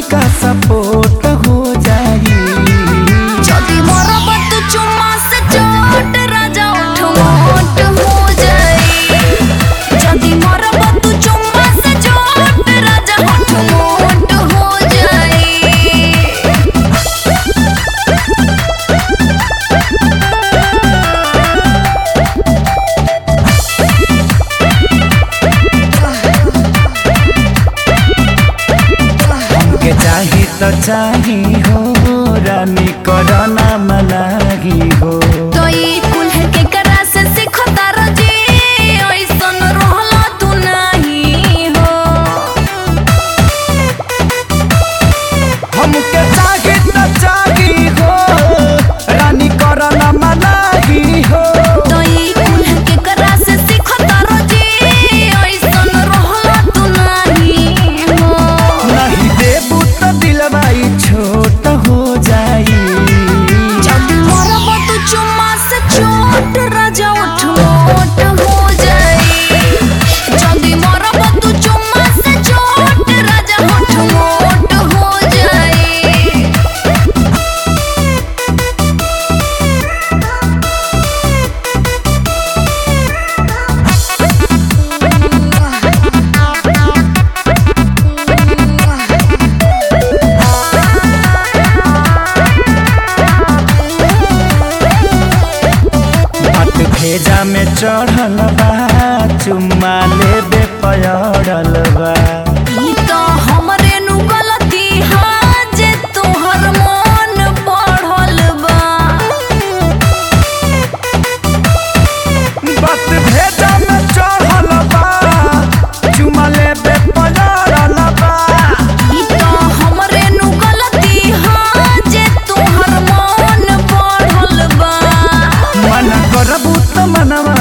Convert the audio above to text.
तनिका सपोर्ट हो जाई যদি মরব তু চুম্মা সে চোট রাজা ওঠ মোট हो जाई যদি মরব তু চুম্মা সে চোট রাজা ওঠ মোট हो जाई हमके चाही तो चाही हो रानी करना मनाही हो तो ई कुल्ह के करा से सीखो तारो जी ओइसन रहला तू नाही हो हमके चाही तो चाही हो रानी करना मनाही हो तो ई कुल्ह के करा से सीखो तारो जी ओइसन रहला तू नाही हो नहीं देबू तो दिलवाई छोट हो जाई যদি মরব তু চুম্মা সে চোট রাজা ওঠ মোট हो जाई যদি মরব তু চুম্মা সে চোট রাজা ওঠ মোট हो जाई बात भेजा में चढ़ल बा चुम्मा लेबे पयड़ल बा ई तो हमरे नु गलती हा जे तोहर मन पढ़ल बा बात भेजा में चढ़ल बा चुम्मा लेबे पयड़ल बा ई तो हमरे नु गलती हा जे तोहर मन पढ़ल बा मन करबू तो मनवा